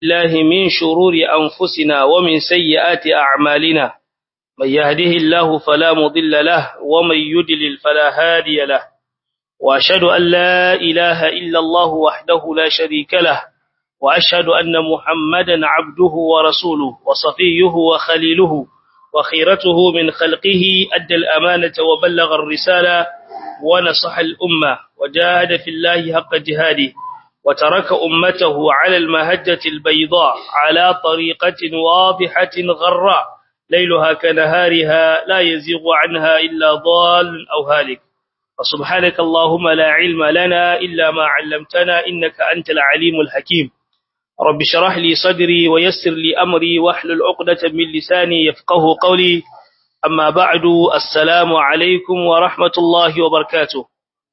الله من شرور أنفسنا ومن سيئات أعمالنا من يهده الله فلا مضل له ومن يدلل فلا هادي له وأشهد أن لا إله إلا الله وحده لا شريك له وأشهد أن محمدا عبده ورسوله وصفيه وخليله وخيرته من خلقه أدى الأمانة وبلغ الرسالة ونصح الأمة وجاهد في الله حق جهاده وترك أمته على المهجة البيضاء على طريقة واضحة غراء ليلها كنهارها لا يزيغ عنها إلا ضال أو هالك فسبحانك اللهم لا علم لنا إلا ما علمتنا إنك أنت العليم الحكيم رب شرح لي صدري ويسر لي أمري واحلل عقدة من لساني يفقه قولي أما بعد السلام عليكم ورحمة الله وبركاته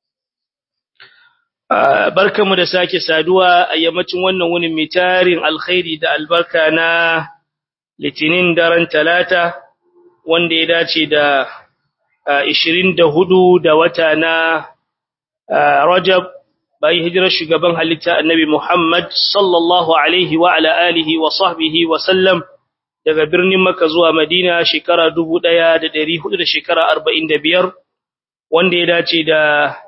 barkamu da sake saduwa a yammacin wannan wunin mai tarin alkhairi da albarka na litinin daren talata wanda ya dace da 24 da wata na rajab bayan hijirar shugaban halitta annabi muhammad sallallahu alaihi wa ala alihi wa sahbihi wa sallam daga birnin makka zuwa madina shekara 1400 da shekara 45 wanda ya dace da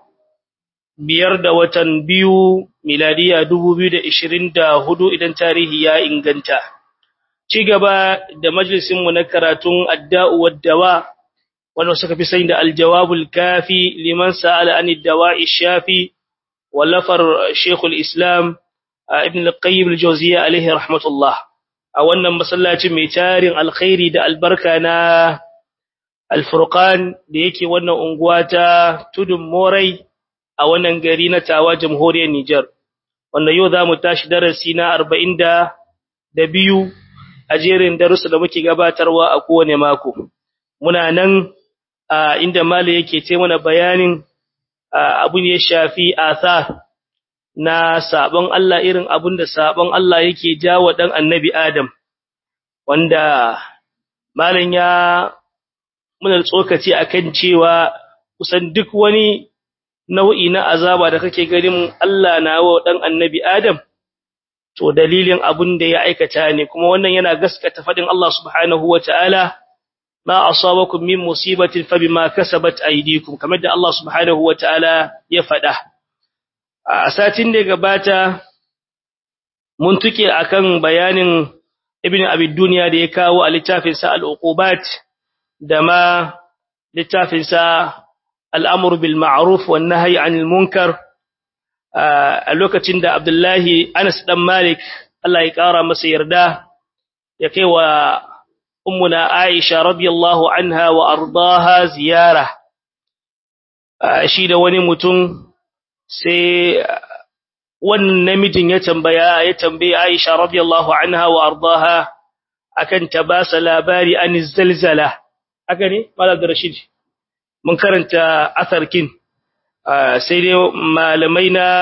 biyar da watan biyu miladiya dubu biyu da ishirin da hudu idan tarihi ya inganta. Ci gaba da majalisinmu na karatun adda'u waddawa wanda suka fi sani da aljawabul kafi liman sa'ala an dawa'i shafi wallafar Sheikhul Islam Ibn al-Qayyim al-Jawziyya alaihi rahmatullah a wannan masallacin mai tarin alkhairi da albarka na Al-Furqan da yake wannan unguwa ta Tudun Morai a wannan gari na tawa jamhuriyar Nijar wanda yau za mu tashi darasi na arba'in da biyu a jerin darussa da muke gabatarwa a kowane mako muna nan a inda mali yake ce mana bayanin abin ya shafi athar na sabon Allah irin abin da sabon Allah yake jawo dan annabi Adam wanda malin ya muna tsokaci akan cewa kusan duk wani nau'i na azaba da kake ganin Allah na wa dan annabi Adam to dalilin abun da ya aikata ne kuma wannan yana gaskata fadin Allah subhanahu wataala ma asabakum min musibatin fabima kasabat aydikum kamar da Allah subhanahu wataala ya fada a satin da gabata mun tuke akan bayanin ibn abi dunya da ya kawo a littafin sa al-uqubat da ma littafin sa al'amur bil ma'aruf wa nahayi anil munkar a lokacin da Abdullahi Anas ɗan Malik Allah ya ƙara masa yarda ya kai wa ummuna Aisha radiyallahu anha wa ardaha ziyara shi da wani mutum sai wannan namijin ya tambaya ya tambaye Aisha radiyallahu anha wa ardaha akan ta ba sa labari an zalzala haka ne Malam Rashid mun karanta asarkin sai dai malamai na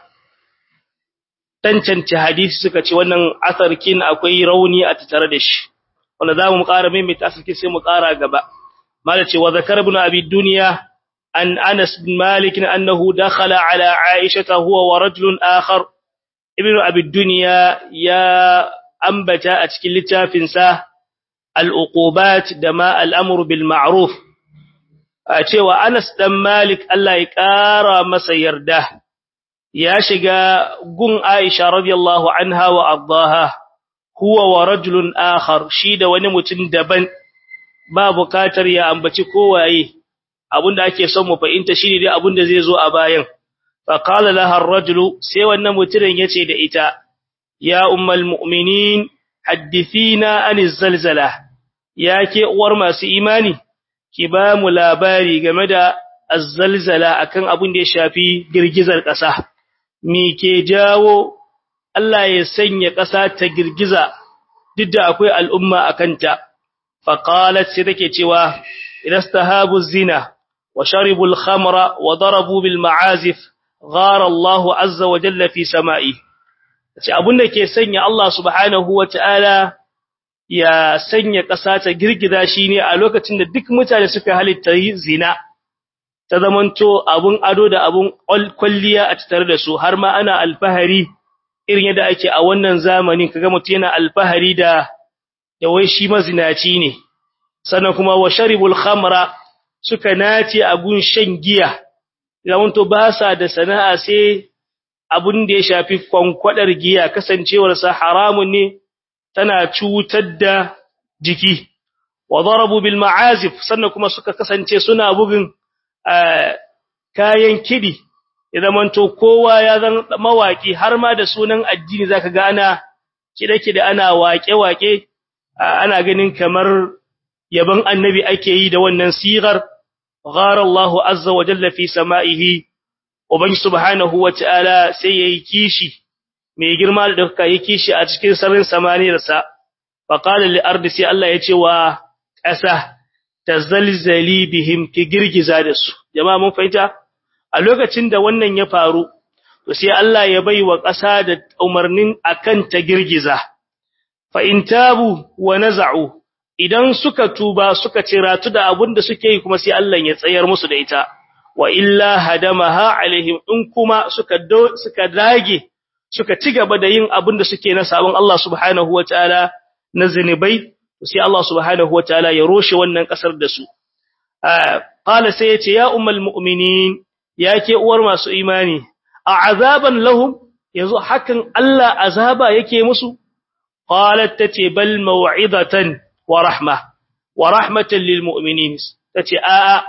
tantance hadisi suka ce wannan asarkin akwai rauni a tattare da shi wanda za mu ƙara maimaita asarkin sai mu ƙara gaba mala ce wa zakar ibn abi dunya an anas bin malik annahu dakhala ala aisha huwa wa rajulun akhar ibn abi dunya ya ambata a cikin littafin sa al-uqubat da ma al-amru bil ma'ruf a cewa Anas dan Malik Allah ya ƙara masa yarda ya shiga gun Aisha radiyallahu anha wa ardaha huwa wa rajulun akhar shi da wani mutum daban ba bukatar ya ambaci kowaye abinda ake son mu fahimta shine dai abinda zai zo a bayan fa qala laha ar-rajulu sai wannan mutumin yace da ita ya ummul mu'minin haddithina aniz zalzala yake uwar masu imani ki ba mu labari game da azzalzala akan abin da ya shafi girgizar ƙasa me ke jawo Allah ya sanya ƙasa ta girgiza duk da akwai al'umma akanta fa qalat sai take cewa idastahabu zina wa sharibu al-khamra wa darabu bil ma'azif ghara Allah azza wa jalla fi sama'i sai abin da ke sanya Allah subhanahu wa ta'ala ya sanya ƙasa ta girgiza shi ne a lokacin da duk mutane suka halitta zina ta zamanto abun ado da abun kwalliya a tattare da su har ma ana alfahari irin yadda ake a wannan zamanin kaga mutum yana alfahari da da wai shi mazinaci ne sannan kuma wa sharibul khamra suka nace a gun shan giya idan to ba sa da sana'a sai abun da ya shafi kwankwadar giya kasancewar sa haramun ne tana cutar da jiki wa darabu bil ma'azif sannan kuma suka kasance suna bugun kayan kidi idan manto kowa ya zan mawaki har ma da sunan addini zaka ga ana kide-kide ana waƙe-waƙe ana ganin kamar yaban annabi ake yi da wannan sigar ghara Allahu azza wa jalla fi sama'ihi ubangi subhanahu wa ta'ala sai yayi kishi mai girma da duka yi kishi a cikin sararin samaniyarsa fa qala lil ardi sai Allah ya ce wa ƙasa tazalzali bihim ki girgiza da su jama'a mun fahimta a lokacin da wannan ya faru to sai Allah ya bai wa ƙasa da umarnin akan ta girgiza fa in tabu wa naza'u idan suka tuba suka ciratu da abin da suke yi kuma sai Allah ya tsayar musu da ita wa illa hadamaha alaihim in kuma suka suka dage suka ci gaba da yin abin da suke na sabon Allah subhanahu wataala na zinubai sai Allah subhanahu wataala ya roshe wannan kasar da su qala sai yace ya ummul mu'minin yake uwar masu imani a azaban lahum yanzu hakan Allah azaba yake musu qalat tace bal maw'izatan wa rahma wa rahmatan lil mu'minin tace a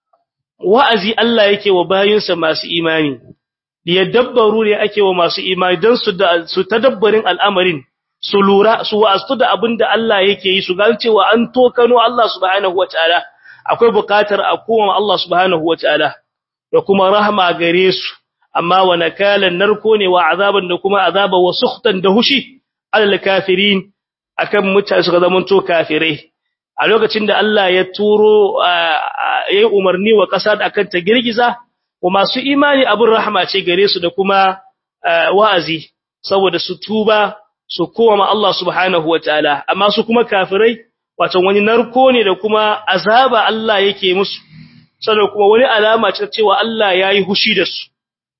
wa'azi Allah yake wa bayinsa masu imani liyadabbaru ne ake wa masu imani dan su da su tadabbarin al'amarin su lura su wa'astu da abinda Allah yake yi su gane cewa an tokano Allah subhanahu wataala akwai bukatar a koma Allah subhanahu wataala da kuma rahma gare su amma wa nakalan narko ne wa azaban da kuma azaba wa sukhtan da hushi alal kafirin akan mutane suka zama to kafirai a lokacin da Allah ya turo yayi umarni wa kasa da akan ta girgiza wa masu imani abin rahma ce gare su da kuma wa'azi saboda su tuba su koma Allah subhanahu wataala amma su kuma kafirai wato wani narko ne da kuma azaba Allah yake musu sannan kuma wani alama ce cewa Allah yayi hushi da su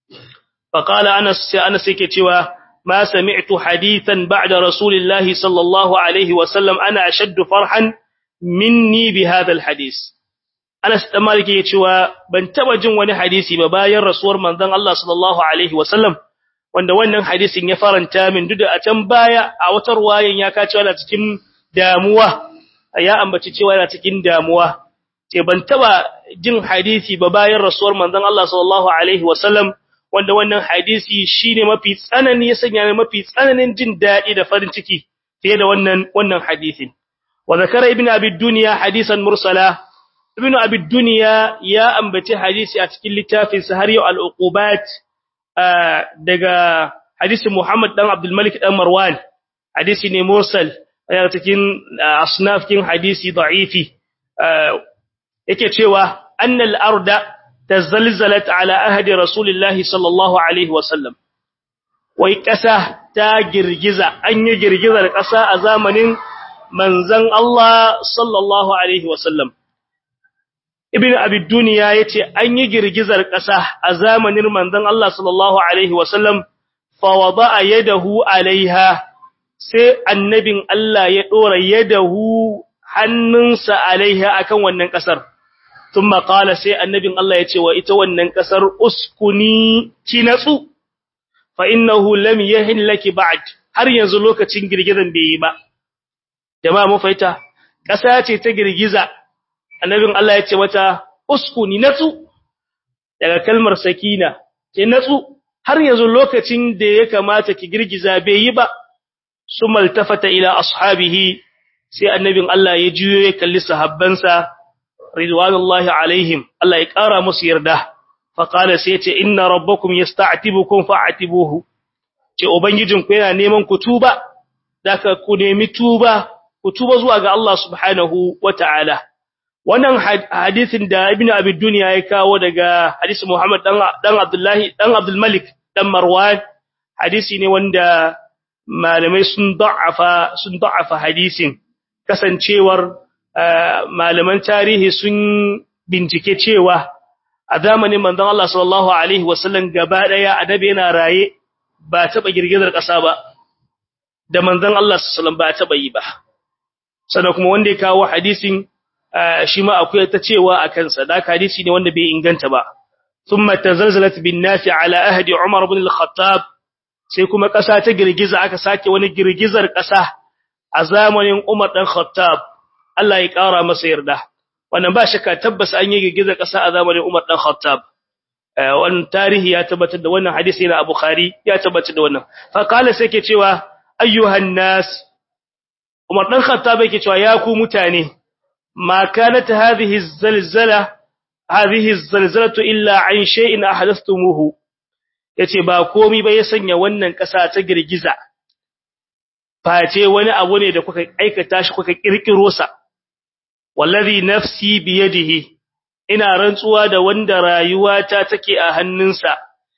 faqala anas sai anas yake cewa ma sami'tu hadithan ba'da rasulillahi sallallahu alaihi wa sallam ana ashaddu farhan minni bi hadha alhadith Anas dan Malik yake cewa ban taba jin wani hadisi ba bayan rasuwar manzon Allah sallallahu alaihi wa sallam wanda wannan hadisin ya faranta min duk da a can baya a wata ruwayan ya kace wala cikin damuwa ya ambaci cewa yana cikin damuwa ce ban taba jin hadisi ba bayan rasuwar manzon Allah sallallahu alaihi wasallam wanda wannan hadisi shine mafi tsanani ya sanya ne mafi tsananin jin dadi da farin ciki fiye da wannan wannan hadisin wa zakara ibn abi dunya hadisan mursala ibn abi dunya ya ambaci hadisi a cikin littafin sahari al-uqubat daga hadisi Muhammad dan Abdul Malik dan Marwan hadisi ne mursal yana cikin asnaf kin hadisi da'ifi yake cewa annal arda tazalzalat ala ahdi rasulillahi sallallahu alaihi wasallam wai kasa ta girgiza an yi girgizar kasa a zamanin manzon Allah sallallahu alaihi wasallam ibn abi dunya yace an yi girgizar kasa a zamanin manzon Allah sallallahu alaihi wasallam fa wada'a yadahu alaiha sai annabin Allah ya dora yadahu hannunsa alaiha akan wannan kasar thumma qala sai annabin Allah ya ce wa ita wannan kasar uskuni ki natsu fa innahu lam yahin laki ba'd har yanzu lokacin girgizan bai yi ba jama'a mu faita kasa ce ta girgiza annabin Allah ya ce mata uskuni natsu daga kalmar sakina ki natsu har yanzu lokacin da ya kamata ki girgiza bai yi ba summa altafata ila ashabihi sai annabin Allah ya juyo ya kalli sahabbansa ridwanullahi alaihim Allah ya kara musu yarda fa qala sai ce inna rabbakum yasta'tibukum fa'tibuhu ce ubangijin ku yana neman ku tuba daka ku nemi tuba ku tuba zuwa ga Allah subhanahu wataala wannan hadisin da ibn abi dunya ya kawo daga hadisi Muhammad dan dan Abdullahi dan Abdul Malik dan Marwan hadisi ne wanda malamai sun da'afa sun da'afa hadisin kasancewar malaman tarihi sun bincike cewa a zamanin manzon Allah sallallahu alaihi wasallam gaba daya adabi yana raye ba taba girgizar ƙasa ba da manzon Allah sallallahu ba taba yi ba sannan kuma wanda ya kawo hadisin shi ma akwai ta cewa a kansa da hadisi ne wanda bai inganta ba thumma tazalzalat bin nasi ala ahdi umar ibn al-khattab sai kuma ƙasa ta girgiza aka sake wani girgizar ƙasa a zamanin umar dan khattab Allah ya ƙara masa yarda wannan ba shakka tabbas an yi girgizar ƙasa a zamanin umar dan khattab wannan tarihi ya tabbatar da wannan hadisi na Bukhari ya tabbatar da wannan fa kala sai ke cewa ayyuhan nas Umar dan Khattab yake cewa ya ku mutane ma kanat hadhihi zalzala hadhihi zalzalatu illa an shay'in ahdathumuhu yace ba komai ba ya sanya wannan kasa ta girgiza face wani abu ne da kuka aikata shi kuka kirkiro sa wallazi nafsi biyadihi ina rantsuwa da wanda rayuwata take a hannunsa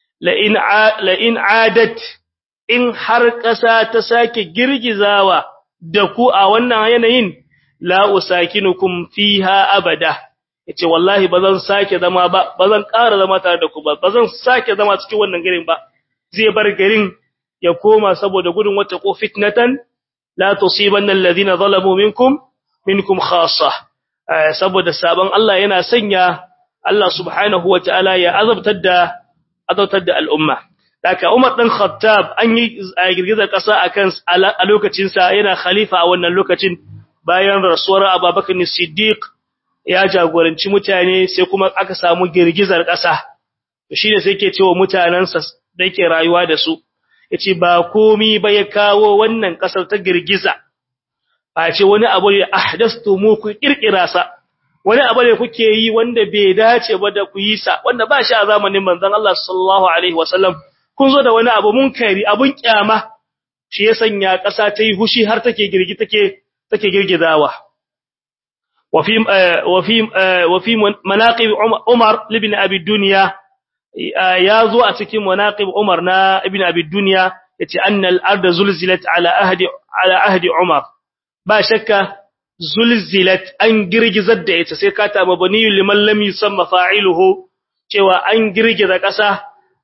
la in adat in har ƙasa ta sake girgizawa da ku a wannan yanayin la usakinukum fiha abada yace wallahi bazan sake zama ba bazan ƙara zama tare da ku ba bazan sake zama cikin wannan garin ba zai bar garin ya koma saboda gudun wata ko fitnatan la tusibanna alladhina zalamu minkum minkum khassa saboda sabon Allah yana sanya Allah subhanahu wataala ya azabtar da azabtar da al'umma Daka Umar dan Khattab an yi girgizar ƙasa akan a lokacin sa yana khalifa a wannan lokacin bayan rasuwar Abubakar Siddiq ya jagoranci mutane sai kuma aka samu girgizar ƙasa to shine sai yake cewa mutanansa da yake rayuwa da su yace ba komi ba ya kawo wannan ƙasar ta girgiza a ce wani abu ne ahdastumu ku kirkira sa wani abu ne kuke yi wanda bai dace ba da ku yi sa wanda ba shi a zamanin manzon Allah sallallahu alaihi wasallam kun zo da wani abu munkari abun kyama shi ya sanya ƙasa ta yi hushi har take girgi take take girgizawa wa fi wa fi wa fi manaqib Umar ibn Abi Dunya ya zo a cikin manaqib Umar na ibn Abi Dunya yace annal arda zulzilat ala ahdi ala ahdi Umar ba shakka zulzilat an girgizar da ita sai ka ta mabaniyu liman lam yusamma fa'iluhu cewa an girgiza ƙasa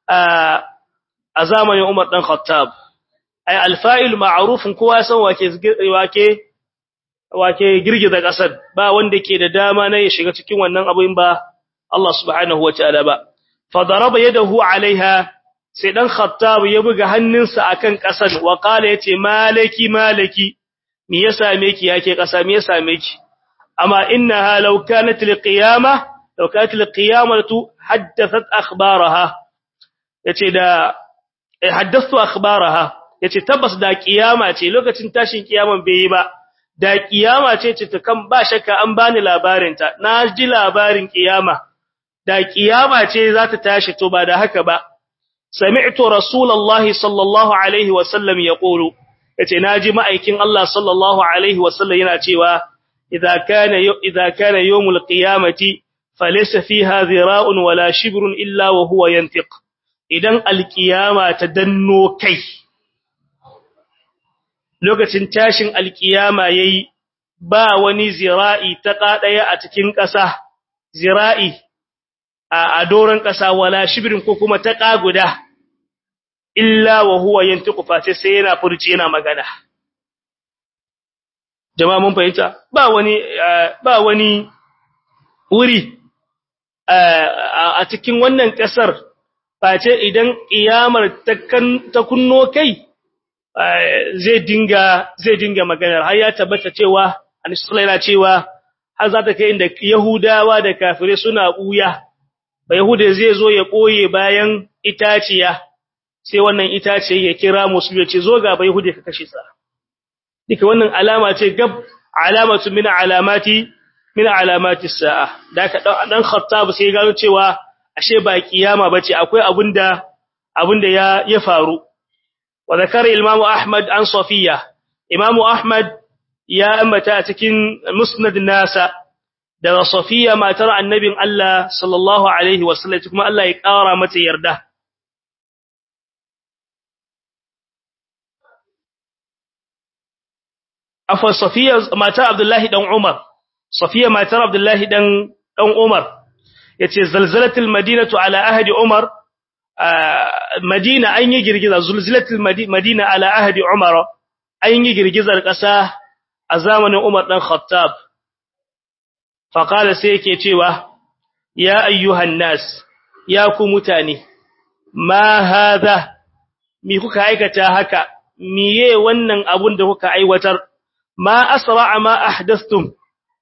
a zamanin Umar dan Khattab ay alfa'il ma'rufun kowa san wake wake wake girgiza ƙasar ba wanda ke da dama na ya shiga cikin wannan abin ba Allah subhanahu wataala ba fa daraba yadahu alaiha sai dan Khattab ya buga hannunsa akan ƙasar wa qala yace malaki malaki me ya same ki yake kasa me ya same ki amma innaha law kanat liqiyama law kanat liqiyamatu haddathat akhbaraha yace da haddathu akhbaraha yace tabbas da kiyama ce lokacin tashin kiyaman bai yi ba da kiyama ce ce ta kan ba shakka an bani labarin ta na ji labarin kiyama da kiyama ce za ta tashi to ba da haka ba sami'tu rasulullahi sallallahu alaihi wasallam yaqulu yace naji ma'aikin Allah sallallahu alaihi wasallam yana cewa idza kana idza kana yawmul qiyamati falaysa fiha dhira'un wala shibrun illa wa huwa yantiq idan alqiyama ta danno kai lokacin tashin alqiyama yayi ba wani zira'i ta kadaya a cikin ƙasa zira'i a doran ƙasa wala shibrin ko kuma ta guda. illa wa huwa yantiqu face sai yana furci yana magana jama'a mun fahimta ba wani ba wani wuri a cikin wannan kasar face idan kiyamar ta kan ta kunno kai zai dinga zai dinga magana har ya tabbata cewa annabi yana cewa har za ta kai inda yahudawa da kafirai suna buya ba yahuda zai zo ya koye bayan itaciya sai wannan itace ya kira musu ya ce zo ga bai hude ka kashe sa dika wannan alama ce gab alamatu min alamati min alamati sa'a da ka dan khattab sai gano cewa ashe ba kiyama bace akwai abunda abunda ya ya faru wa zakara imamu ahmad an safiya imamu ahmad ya ambata a cikin musnad nasa da safiya matar annabin Allah sallallahu alaihi wasallam kuma Allah ya kara mata yarda afa safiya matar abdullahi dan umar safiya matar abdullahi dan dan umar yace zalzalatul madinatu ala ahdi umar Madina an yi girgiza zulzilatul Madina ala ahdi Umar an yi girgizar ƙasa a zamanin Umar dan Khattab fa qala sai yake cewa ya ayyuhan nas ya ku mutane ma hadha mi kuka aikata haka miye wannan abun da kuka aiwatar ma asra'a ma ahdathtum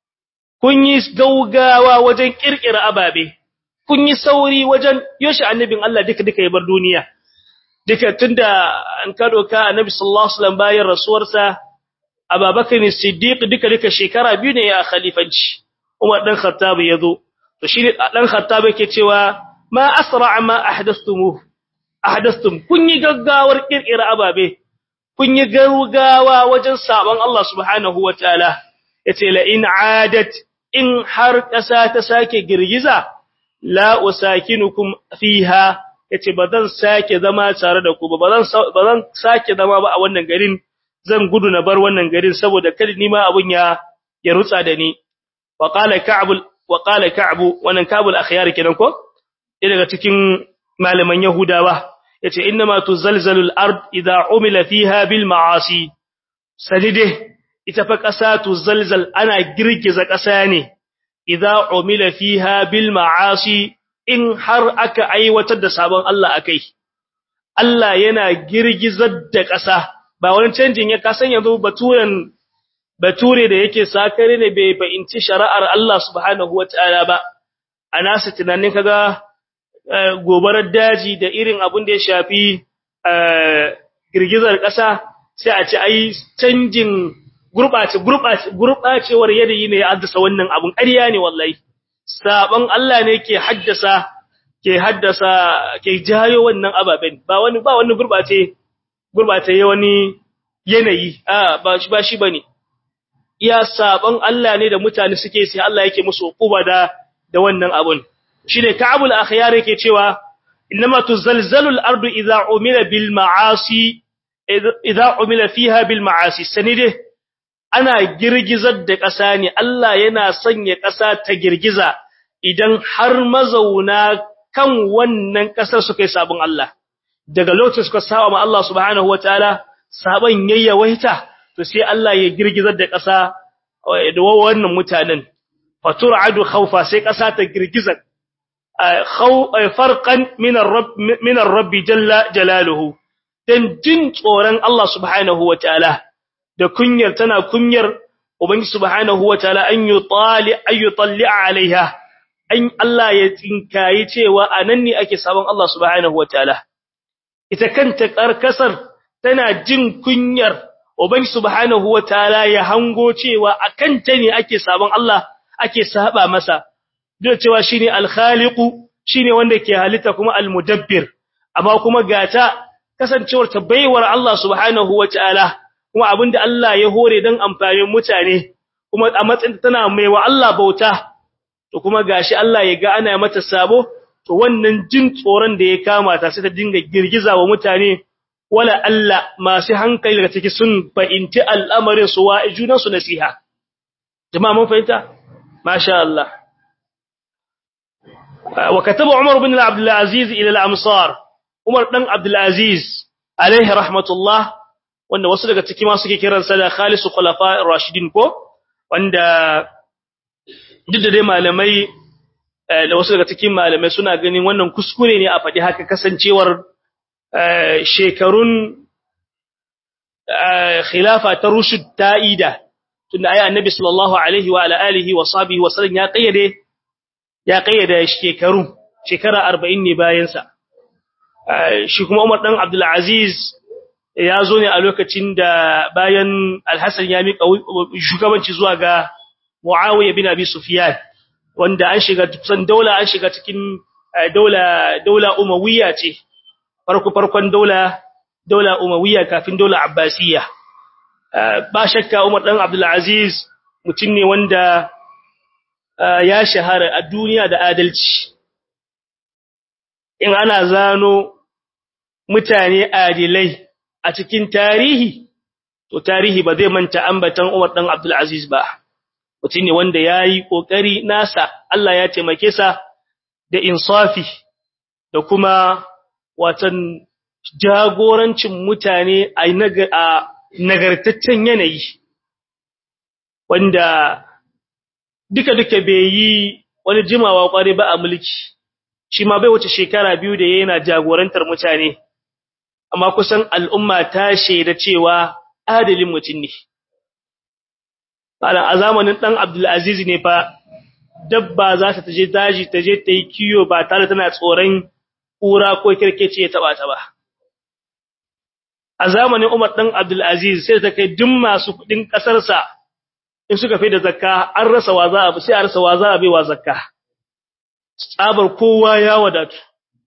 kun yi gaugawa wajen kirkira ababe kun yi sauri wajen yoshi annabin Allah duka duka ya bar duniya duka tunda an ka doka annabi sallallahu alaihi wasallam bayan rasuwarsa Abubakar Siddiq duka duka shekara biyu ne ya khalifanci Umar dan Khattab yazo to shi dan Khattab yake cewa ma asra'a ma ahdathtum ahdathtum kun yi gaggawar kirkira ababe kun yi gaugawa wajen sabon Allah subhanahu wataala yace la in adat in har ƙasa ta sake girgiza la usakinukum fiha yace bazan sake zama tare da ku ba bazan bazan sake zama ba a wannan garin zan gudu na bar wannan garin saboda kada ni ma abun ya ya rutsa da ni wa qala ka'b wa qala ka'b wannan ka'bul akhyar kenan ko daga cikin malaman yahudawa yace innama tuzalzalu al-ard idha umila fiha bil ma'asi sadide ita fa ƙasa tuzalzal ana girgiza ƙasa ne idza umila fiha bil ma'asi in har aka aiwatar da sabon Allah akai Allah yana girgizar da ƙasa ba wani canjin ya kasan yanzu baturen bature da yake sakare ne bai fahimci shari'ar Allah subhanahu wataala ba ana su tunanin kaga gobarar daji da irin abin da ya shafi girgizar ƙasa sai a ce ai canjin gurbace gurbace gurbacewar yanayi ne ya haddasa wannan abun ƙarya ne wallahi sabon Allah ne ke haddasa ke haddasa ke jayo wannan ababen ba wani ba wani gurbace gurbace wani yanayi a ba shi ba shi bane iya sabon Allah ne da mutane suke sai Allah yake musu hukuma da da wannan abun shine Ka'bul akhyar yake cewa inma tuzalzalu al-ardu idha umila bil ma'asi idha umila fiha bil ma'asi sanide ana girgizar da ƙasa ne Allah yana sanya ƙasa ta girgiza idan har mazauna kan wannan ƙasar suka yi sabon Allah daga lokacin suka saba ma Allah subhanahu wataala saban yayyawaita to sai Allah ya girgizar da ƙasa da wannan mutanen fatur'adu khawfa sai ƙasa ta girgiza farqan min ar-rabb min ar-rabb jalla jalaluhu dan jin tsoron Allah subhanahu wataala da kunyar tana kunyar ubangi subhanahu wataala an yutali ayutalli alaiha an Allah ya tinkayi cewa anan ne ake sabon Allah subhanahu wataala ita kanta karkasar tana jin kunyar ubangi subhanahu wataala ya hango cewa akan ta ne ake sabon Allah ake saba masa duk cewa shine al-khaliqu shine wanda ke halitta kuma al-mudabbir amma kuma gata kasancewar ta baiwar Allah subhanahu wataala kuma abinda Allah ya hore dan amfanin mutane kuma a matsayin tana mai wa Allah bauta to kuma gashi Allah ya ga ana mata sabo to wannan jin tsoron da ya kama ta sai ta dinga girgiza wa mutane wala Allah masu hankali daga ciki sun fahimci al'amarin su wa junan su nasiha jama'a mun fahimta masha Allah wa kataba Umar ibn Abdul Aziz ila al-amsar Umar dan Abdul Aziz alaihi rahmatullah wanda wasu daga ciki ma suke kiransa da khalisu khulafa'ir rashidin ko wanda duk da dai malamai da wasu daga cikin malamai suna ganin wannan kuskure ne a faɗi haka kasancewar shekarun khilafa ta rushd ta'ida tunda ayi annabi sallallahu alaihi wa alihi wa sahbihi wa sallam ya kayyade ya kayyade shekaru shekara 40 ne bayan sa shi kuma Umar dan Abdul Aziz ya zo ne a lokacin da bayan Al-Hassan ya mika shugabanci zuwa ga Muawiya bin Abi Sufyan wanda an shiga kusan daula an shiga cikin daula daula Umayya ce farko farkon daula daula Umayya kafin daula Abbasiyya ba shakka Umar dan Abdul Aziz mutum ne wanda ya shahara a duniya da adalci in ana zano mutane adilai a cikin tarihi to tarihi ba zai manta ambatan Umar dan Abdul Aziz ba mutum ne wanda yayi kokari nasa Allah ya taimake sa da insafi da kuma watan jagorancin mutane a nagartaccen yanayi wanda duka-duka bai yi wani jimawa kware ba a mulki shi ma bai wuce shekara biyu da yana jagorantar mutane amma kusan al'umma ta shaida cewa adalin mutum ne a zamanin dan Abdulaziz ne fa dabba za ta je daji ta je ta yi kiyo ba tare tana tsoron kura ko kirkece ya taba ta ba a zamanin Umar dan Abdulaziz sai ta kai duk masu kudin kasar sa in suka fi da zakka an rasa wa za a sai a rasa wa za a bai wa zakka tsabar kowa ya wadatu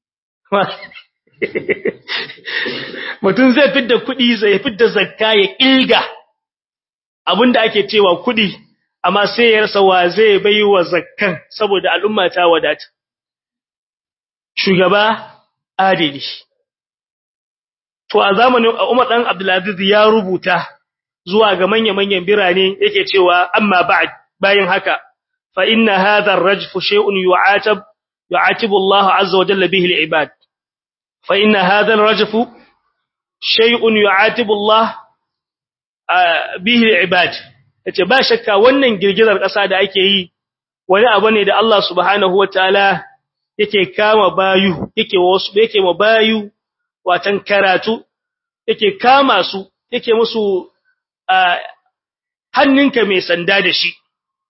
mutum zai fidda kudi zai fidda zakka ya ilga abinda ake cewa kudi amma sai ya rasa wa zai bai wa zakkan saboda al'umma ta wadata shugaba adili to a zamanin Umar dan Abdulaziz ya rubuta zuwa ga manya-manyan birane yake cewa amma ba'd bayan haka fa inna hadha ar-rajf shay'un yu'atab yu'atibu Allah azza wa jalla bihi al-ibad fa inna hadha ar-rajf shay'un yu'atibu Allah bihi al-ibad yace ba shakka wannan girgizar ƙasa da ake yi wani abu ne da Allah subhanahu wataala yake kama bayu yake wasu yake ma bayu watan karatu yake kama su yake musu hannunka mai sanda da shi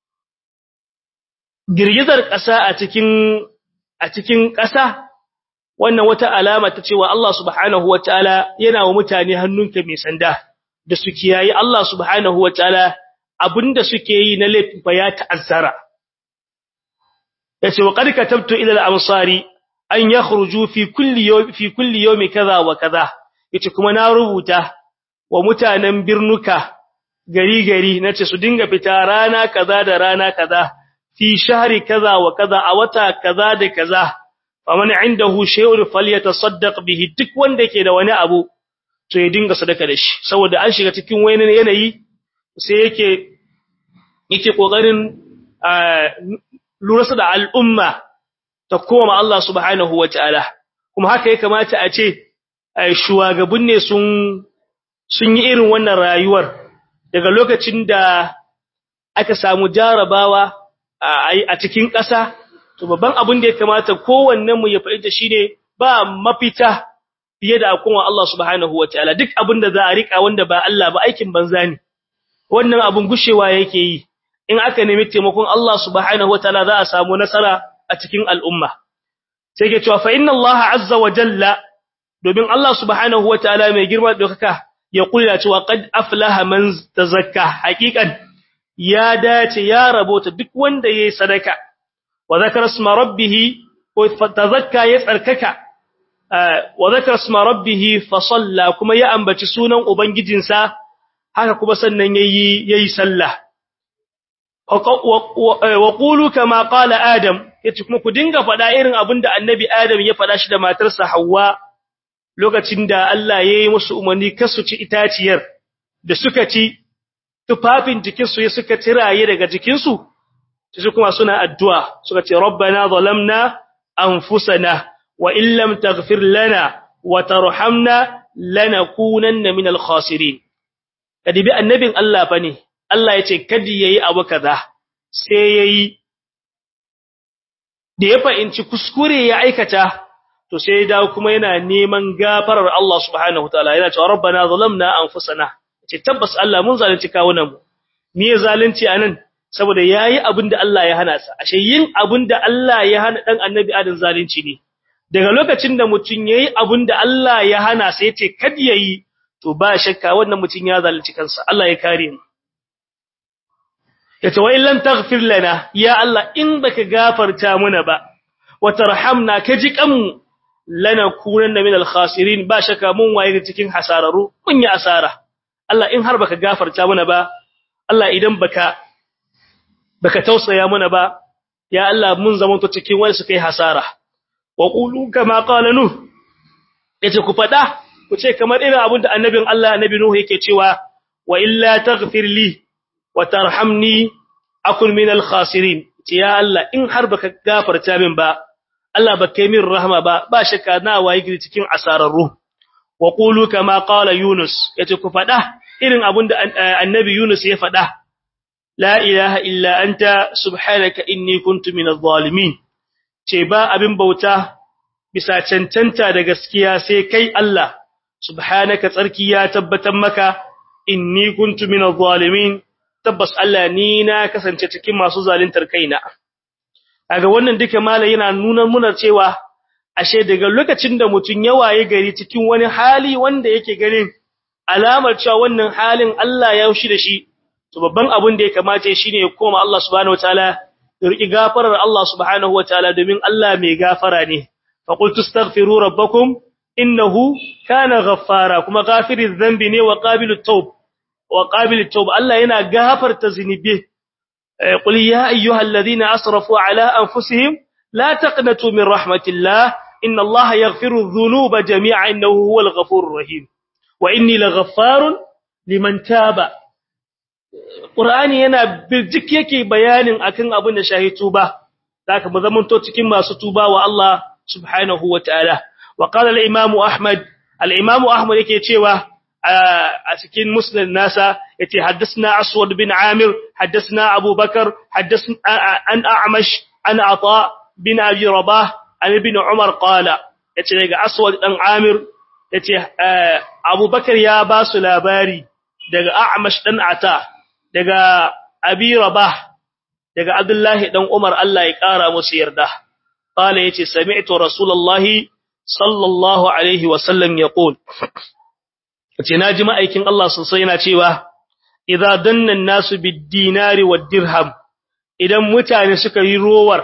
girgizar ƙasa a cikin a cikin ƙasa wannan wata alama ta cewa Allah subhanahu wataala yana wa mutane hannunka mai sanda da su kiyayi Allah subhanahu wataala abinda suke yi na laifin fa ya ta'azzara yace wa qad katabtu ila al-amsari an yakhruju fi kulli yawm fi kulli yawmi kaza wa kaza yace kuma na rubuta wa mutanen birnuka gari gari nace su dinga fita rana kaza da rana kaza fi shahri kaza wa kaza a wata kaza da kaza faman indahu shay'un falyatasaddaq bihi duk wanda yake da wani abu to ya dinga sadaka da shi saboda an shiga cikin wani yanayi sai yake yake kokarin lura da al'umma ta koma Allah subhanahu wataala kuma haka ya kamata a ce shugaban ne sun sun yi irin wannan rayuwar daga lokacin da aka samu jarabawa a cikin ƙasa to babban abin da ya kamata kowannen mu ya faɗi da shine ba mafita fiye da akon Allah subhanahu wataala duk abin da za a rika wanda ba Allah ba aikin banza ne wannan abun gushewa yake yi in aka nemi taimakon Allah subhanahu wataala za a samu nasara a cikin al'umma sai ke cewa fa inna Allah azza wa jalla domin Allah subhanahu wataala mai girma da dokaka ya kula cewa qad aflaha man tazakka haqiqan ya dace ya rabota duk wanda yayi sadaka wa zakara isma rabbih ko tazakka ya tsarkaka wa zakara isma rabbih fa salla kuma ya ambaci sunan ubangijinsa haka kuma sannan yayi yayi sallah wa qulu kama qala adam yace kuma ku dinga fada irin abinda annabi adam ya fada shi da matarsa Hawwa lokacin da Allah yayi musu umarni kasu ci itaciyar da suka ci tufafin jikin su suka tiraye daga jikin su sai kuma suna addu'a suka ce rabbana zalamna anfusana wa in lam taghfir lana wa tarhamna lanakunanna minal khasirin kadibi annabin Allah fa ne Allah ya ce kadi yayi abu kaza sai yayi da ya fahimci kuskure ya aikata to sai ya dawo kuma yana neman gafarar Allah subhanahu wataala yana cewa rabbana zalamna anfusana ce tabbas Allah mun zalunci kawunan mu me ya zalunci anan saboda yayi abinda Allah ya hana sa ashe yin abinda Allah ya hana dan annabi adam zalunci ne daga lokacin da mutun yayi abinda Allah ya hana sai ya ce kadi yayi to ba shakka wannan mutun ya zalunci kansa Allah ya kare mu yace wa illan taghfir lana ya Allah in baka gafarta muna ba wa tarhamna kaji kanmu lana kunanna minal khasirin ba shakka mun waye cikin hasararu mun yi asara Allah in har baka gafarta muna ba Allah idan baka baka tausaya muna ba ya Allah mun zama to cikin wani su kai hasara wa qulu kama qala nuh yace ku fada ku ce kamar irin abin da annabin Allah annabi nuh yake cewa wa illa taghfir li wa tarhamni akun min al-khasirin ya Allah in har baka gafarta min ba Allah ba kai min rahama ba ba shakka na waye gidi cikin asararru wa qulu kama qala yunus yace ku fada irin abinda annabi yunus ya fada la ilaha illa anta subhanaka inni kuntu minadh zalimin ce ba abin bauta bisa cancanta da gaskiya sai kai Allah subhanaka tsarki ya tabbatar maka inni kuntu minadh zalimin tabbas Allah ni na kasance cikin masu zaluntar kaina kaga wannan duka malai yana nuna muna cewa ashe daga lokacin da mutun ya waye gari cikin wani hali wanda yake ganin alamar cewa wannan halin Allah ya yushi da shi to babban abin da ya kamace shine ya koma Allah subhanahu wataala ya riki gafarar Allah subhanahu wataala domin Allah mai gafara ne fa qultu astaghfiru rabbakum innahu kana ghaffara kuma ghafiriz dhanbi ne wa qabilut tawb wa qabilut tawb Allah yana gafarta zinubi qul ya ayyuhalladhina asrafu ala anfusihim la taqnatu min rahmatillah inna Allah yaghfiru dhunuba jami'an innahu huwal ghafurur rahim wa inni laghaffarun liman taba Qur'ani yana birjik yake bayanin akan abin da shahi tuba zaka mu zamanto cikin masu tuba wa Allah subhanahu wataala wa qala al-imam Ahmad al-imam Ahmad yake cewa a cikin musnad nasa yace haddathna Aswad bin Amir haddathna Abu Bakar haddathna an A'mash an Ata bin Abi Rabah an ibn Umar qala yace daga Aswad dan Amir yace Abu Bakar ya ba su labari daga A'mash dan Ata daga Abi Rabah daga Abdullahi dan Umar Allah ya kara musu yarda qala yace sami'tu Rasulullahi sallallahu alaihi wa sallam yaqul yace naji ma'aikin Allah sosai yana cewa idza danna an-nasu bid-dinari wad-dirham idan mutane suka yi rowar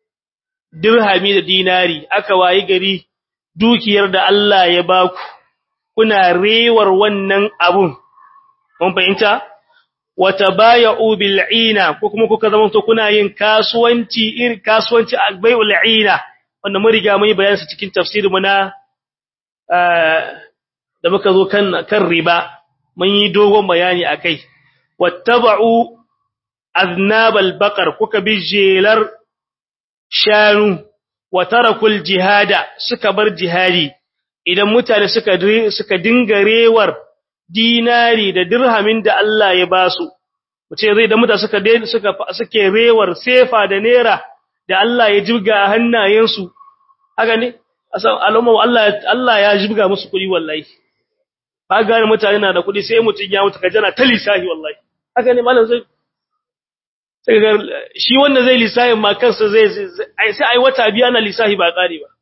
dirhami da dinari aka wayi gari dukiyar da Allah ya baku kuna rewar wannan abun mun fahimta watabaya'u bil'ina ko kuma kuka zama to kuna yin kasuwanci irin kasuwanci albai'ul 'ina wanda mun riga mun yi bayani su cikin tafsirin mu na da muka zo kan kan riba mun yi dogon bayani akai wattaba'u aznabal baqar kuka bi jelar shanu wa tarakul jihada suka bar jihadi idan mutane suka suka dinga rewar dinari da dirhamin da Allah ya ba su muce zai da mutane suka suka suke rewar sefa da nera da Allah ya jibga a hannayensu haka ne asan al'umma Allah Allah ya jibga musu kuɗi wallahi ba gane mutane na da kuɗi sai mutun ya mutu kajana ta lisahi wallahi haka ne malam sai sai ga shi wanda zai lisahin ma kansa zai sai ai wata biya ana lisahi ba kare ba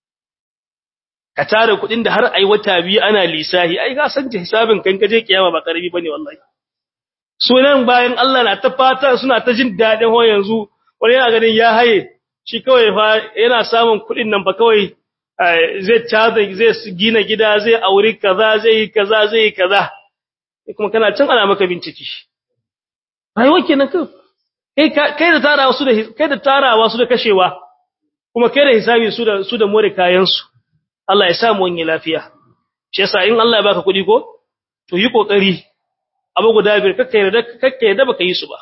ka tare kuɗin da har ai wata biyu ana lisahi ai ga san hisabin kan kaje kiyama ba karbi bane wallahi sunan bayan Allah na ta fata suna ta jin dadin ho yanzu wani yana ganin ya haye shi kawai fa yana samun kuɗin nan ba kawai zai tada zai gina gida zai aure kaza zai yi kaza zai yi kaza kuma kana cin ana maka bincike rayuwa kenan kai kai da tarawa su da kai da tarawa su da kashewa kuma kai da hisabi su da su da more kayan su Allah ya samu wani lafiya shi yasa in Allah ya baka kuɗi ko to yi kokari abu guda biyar kakka yarda kakka yarda baka yi su ba